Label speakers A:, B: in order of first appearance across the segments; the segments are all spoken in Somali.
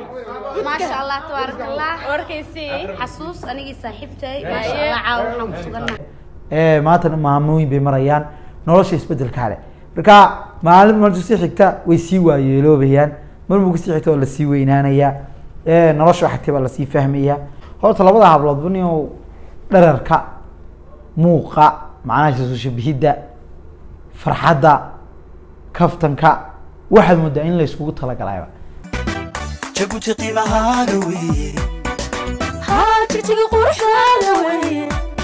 A: maasha allah tabaaraka allah
B: warkaysii
A: xasuus anigii saaxiibtay maasha allah caawa waxaan ku sugannahay
C: ee maantana maamooyin bay marayaan nolosha isbedelkaa leh marka maalin marka sii xigta way sii waayeeloobayaan marmuu kasii xigta waa lasii weynaanayaa ee nolosha xagtay baa lasii fahmayaa horta labada habloodba nin dherarka muuqa macnaha isu shabihidda farxadda kaftanka waxaad moodaa in la iskugu talagalayba
D: jabuuti qiimahaaga weeye
B: jigjiga quruxdaada weye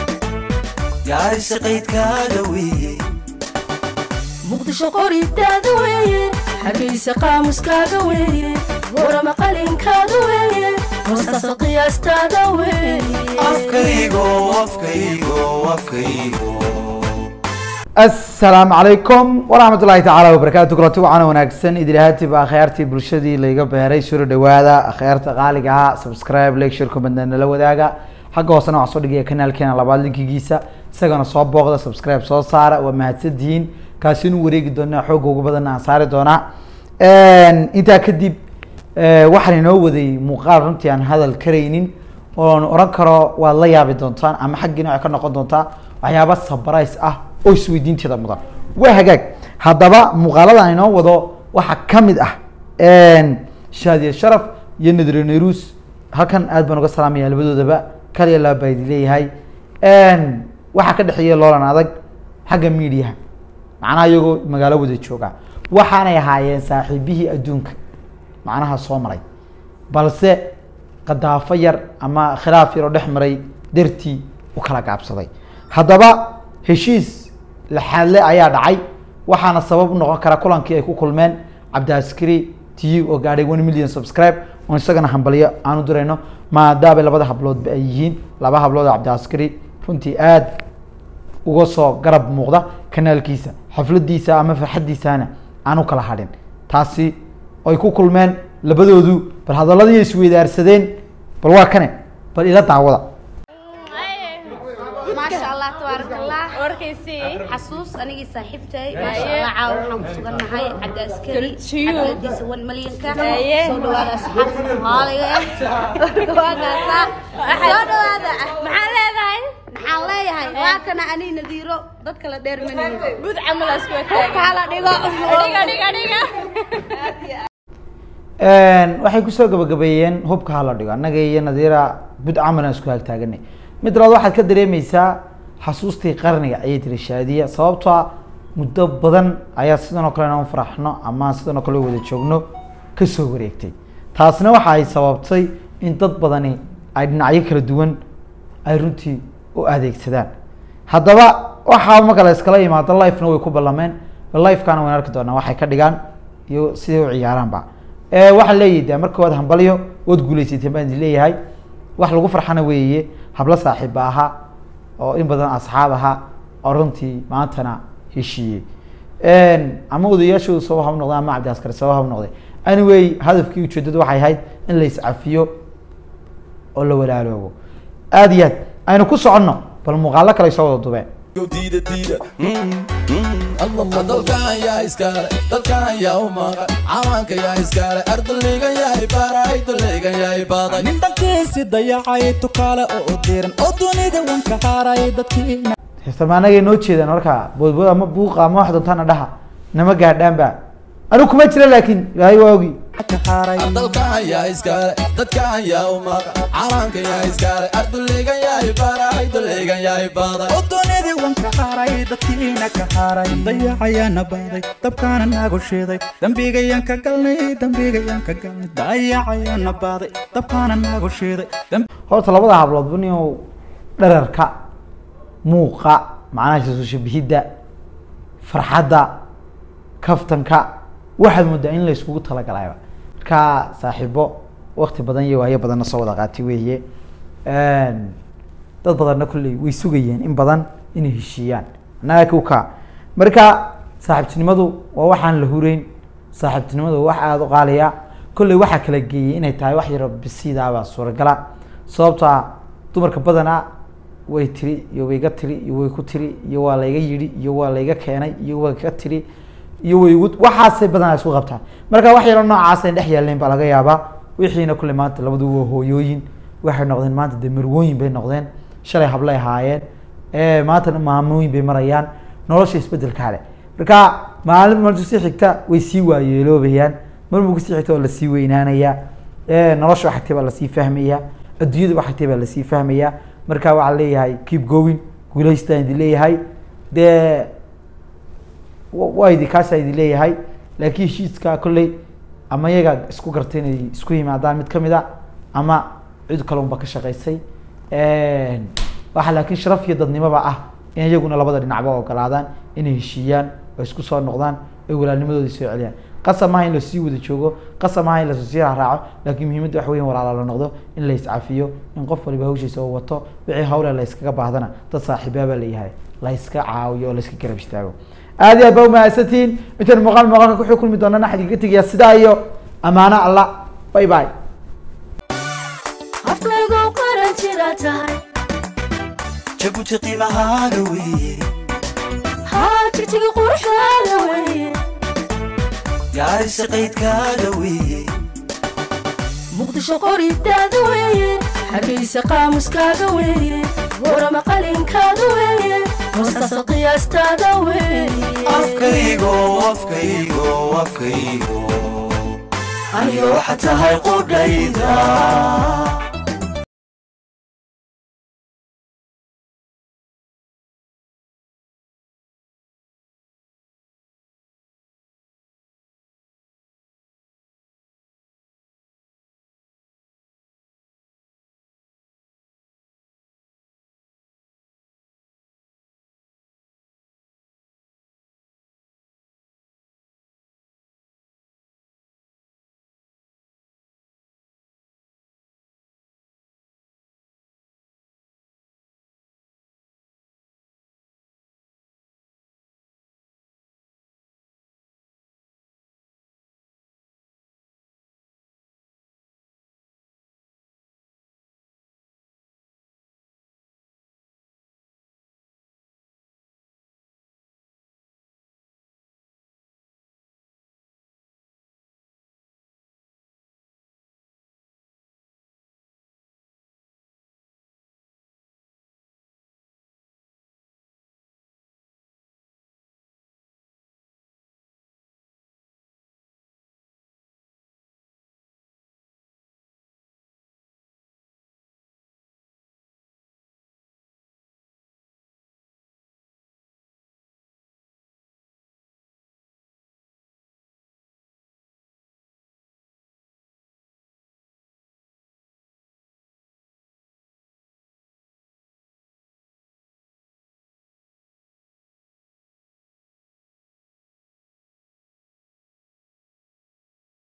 D: gaarisa qaydkaaga weeye
B: muqdisho qoridaada weye hargeysa qaamuskaaga weye warama qalinkaada weye hoostaasa qiyaastaada weye
D: afkaygo afkaygo afkaygo
C: asalaamu calaykum waraxmat ullahi tacaala wabarakaatu kulanti wacan wanaagsan idilahatiba akhyaartii bulshadii layga beeray suro dhawaada akhyaarta qaaliga ah subscribe lecture comment nala wadaaga xagga hoosena waxaan soo dhigaya kanaalkeena labaad linkigiisa isagana soo booqda subscribe soo saara waa mahadsantihiin kaasi inu wareegi doonaa xooga ugu badan aan saari doonaa intaa kadib waxaan inoo waday muuqaal runtii aan hadal karaynin oon oran karo waad la yaabi doontaan ama xaggiina waxay ka noqon doontaa waxyaaba sabrise ah oo isweydiinteeda mudan waa hagaag haddaba muuqaaladan inoo wado waxaa kamid ah shaadiya sharaf iyo nadre nerus halkan aad baan uga salaamaya labadoodaba kaliya laba baa idin leeyahay waxaa ka dhexeeya loolan adag xagga mediaha macnaha iyagoo magaalo wada jooga waxaanay ahaayeen saaxiibihii adduunka macnaha soo maray balse qadaafo yar ama khilaaf yar oo dhex maray dartii u kala gaabsaday haddaba heshiis laxaadle ayaa dhacay waxaana sabab noqon kara kulankii ay ku kulmeen cabdiaskari t oo gaadhay one million subscribe oo isagana hambalyo aan u dirayno maadaaba labada habloodba ay yihiin laba hablood oo cabdiaskari runtii aada uga soo garab muuqda kanaalkiisa xafladiisa ama farxadiisana aan u kala hadhin taasi ay ku kulmeen labadoodu bal hadaladii isweydaarsadeen bal waa kane bal ila daawada
A: maasha allah tabaaraka allah
B: warkaysii
A: xasuus anigii saaxiibtay maasha allah caawa waxaan ku sugannahay cabdi askari xafladiisa one millionka
B: Aye.
A: soo dhawaada asxaabta soomaaliga waa kaasaa soo dhawaada
B: maxaa leedahay
A: maxaan leeyahay waa kana anii nadiiro dadka la dheer maniyo
B: bud camalaas ku
A: hubka hala dhigo
B: dhiga dhiga dhiga
C: waxay kusoo gabagabeeyeen hubka hala dhigo annaga iyo nadiira bud camal aan isku haagtaaganay mid labaad waxaad ka dareemeysaa xasuustii qarniga ayay tiri shaadiya sababtoo ah muddo badan ayaa sidan oo kale inaan faraxno ama sidan oo kale wada joogno kasoo wareegtay taasna waxa ay sababtay in dad badani ay dhinacyo kala duwan ay runtii u adeegsadaan haddaba waxaa marka la iskala yimaado lifena way ku ballameen bal lifekana wayn arki doonaa waxay ka dhigaan iyo siday u ciyaaraanba waxaan leeyahay de marka waad hambalyo waad guuleysatay baan idin leeyahay wax lagu farxana weeye hablo saaxiiba ahaa oo in badan asxaab ahaa oo runtii maantana heshiiyey ama odayaashooda sabab haba noqday ama cabdi askari sabab haba noqday anyway hadafkii ujeedadu waxay ahayd in la iscafiyo oo la walaaloobo aada iyo aad aynu ku soconno bal muuqaalo kale soo wada dubeen
E: diida diida dalkan yaa iskale dalkan yaa u maqan cawaanka yaa iskale ardaligan yahay baray daligan yahay baday
F: nin dhankiisi dayacay tukaale oo diran oo dunida wanka haaray dadkii
C: xiisamaanagay noo jeedaan marka boodbood ama buuqa ama wax doontaana dhaha nama gaadhaanba anigu kuma jira laakiin ilaahay waa ogi
F: ka haaray
E: dalkan yaa iskale dadkan yaa u maqan cawaanka yaa iskale ardaligan yahay baray daligan yahay baday
F: oo dunida wanka haaray dadkiina ka haaray dayacayaana baaday dabkaana naagu shiiday dembigayaan ka galnay dembigayaan ka galnay dayacayaana baaday dabkaana naagu shiiday dembi
C: horta labada habloodba nin dherarka muuqa macnaha isu shabihidda farxadda kaftanka waxaad moodaa in la iskugu talagalayba marka saaxiibo wakti badan iyo waayo badanna soo wada qaatay weeye dad badanna kolley way sugayeen in badan inay heshiiyaan annaga kuka marka saaxiibtinimadu waa waxaan la hureyn saaxiibtinimadu waa wax aada u qaaliya kolley waxaa kala geeyey inay tahay wax yaro bisidaabaa suuragala sababto ah dumarka badanaa way tiri iyo wayga tiri iyo way ku tiri iyo waa layga yidhi iyo waa layga keenay iyo waa ka tiri iyo way igu waxaasay badanaa isku qabtaan marka wax yaro noocaas ay dhex yaaleen baa laga yaabaa wixiina kule maanta labadu waa hooyooyin waxay noqdeen maanta dee marwooyin bay noqdeen shalay hablay ahaayeen ee maantana maamooyin bay marayaan nolosha isbedelkaa leh marka maalin marka sii xigta way sii waayeeloobayaan marmar kasii xigta waa lasii weynaanayaa ee nolosha waxay tahay baa lasii fahmayaa adduunyada waxay tahay baa lasii fahmayaa marka waxaa leeyahay keep going guulaystaan idin leeyahay dee wa- waa idi kaasaa idin leeyahay laakiin heshiiska kolley ama iyaga isku gartay inay isku yimaadaan mid kamid a ama cid kalunba ka shaqaysay waxa laakiin sharaf iyo dadnimoba ah in iyaguna labada dhinacba ogolaadaan inay heshiiyaan oo isku soo noqdaan oy walaalnimadoodii soo celiyaan qasab maaha in lasii wada joogo qasab maaha in lasii raaco laakiin muhiimadda waxa weyan walaala la noqdo in la iscafiyo in qof waliba hawshiisa oo wato wixii hawle la iskaga baahdana dad saaxiibaabaa leeyahay la iska caawiyo oo la iska garab istaago aad iyo aad baa umahadsantihiin intaan muuqaal muuqaalka kuxuu kulmi doonana waxaan idinka tegayaa sidaa iyo amaano allah bye bye
G: afkaygu qaran jira tahay
D: jabuuti qiimahaaga weeye
G: haa jigjiga quruxdaada weeye
D: gaarisa qaydkaaga weeye
G: muqdisho qoridaada weeye hargeysa qaamuskaaga weeye warama qalinkaada weeye hoosasa qiyaastaada weeye
D: afkaygo afkaygo afkaygo aniga waxa tahay qudhayda